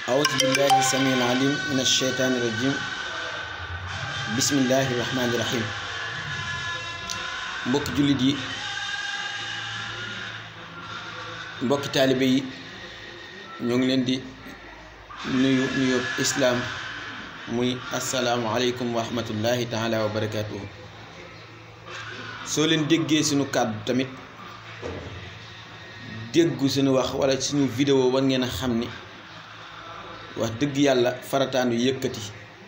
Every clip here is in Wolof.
أعوذ بالله السميع العليم من الشيطان الرجيم بسم الله الرحمن الرحيم mbokki jullit yi mbokki taalibe yi ñoo ngi leen di nuyu nuyu islaam muy asalaamualeykum wa rahmatullahi taala wa barakaatuhu soo leen déggee suñu kàddu tamit déggu suñu wax wala suñu vidéo war ngeen a xam ni wax dëgg yàlla farataanu yëkkati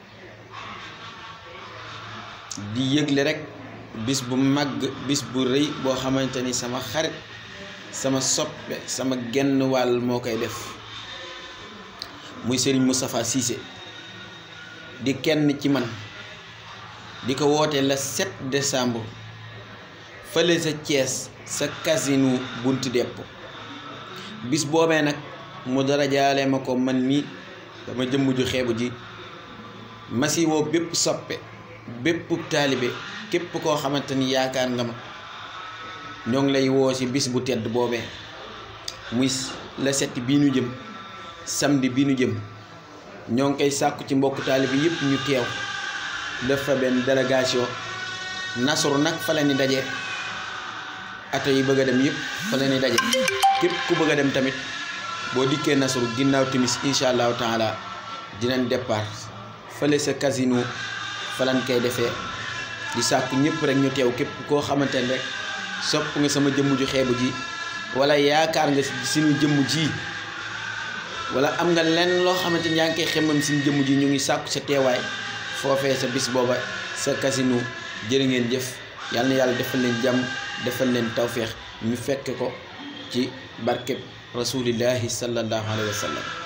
di yëgle rek bis bu màgg bis bu rëy boo xamante ni sama xarit sama soppe sama genn wàll moo koy def muy Serigne Moustapha Cissé di kenn ci man di ko woote le 7 décembre fële sa Thiès sa casino buntu depp bis boobee nag mu dara jaale ma ko man mi dama jëmm ju xeebu ji masi woo bépp soppe bépp taalibe képp koo xamante ni yaakaar nga ma ñoo ngi lay woo ci bis bu tedd boobee muy la set bii nu jëm samedi bii nu jëm ñoo ngi koy sàkku ci mbokk taalibe yëpp ñu teew def fa benn délégation nasru nag fa la ni daje ato yi bëgg a dem yëpp fa la ni daje képp ku bëgg a dem tamit boo dikkee nasru ginnaaw timis incha allahu taala dinañ départ fële sa casino fa lañ koy defee di sàkku ñëpp rek ñu teew képp koo xamante ne rek sopp nga sama jëmm ju xeebu ji wala yaakaar nga suñu jëmm ji wala am nga lenn loo xamante ni yaa ngi koy xemmam suñu jëmm ji ñu ngi sàkku sa teewaay foofee sa bis booba sa casino jërë ngeen jëf yàlla na yàlla defal leen jàmm defal leen tawféex ñu fekk ko ci barkeb rasulillahi sallallahu alayhi wa sallam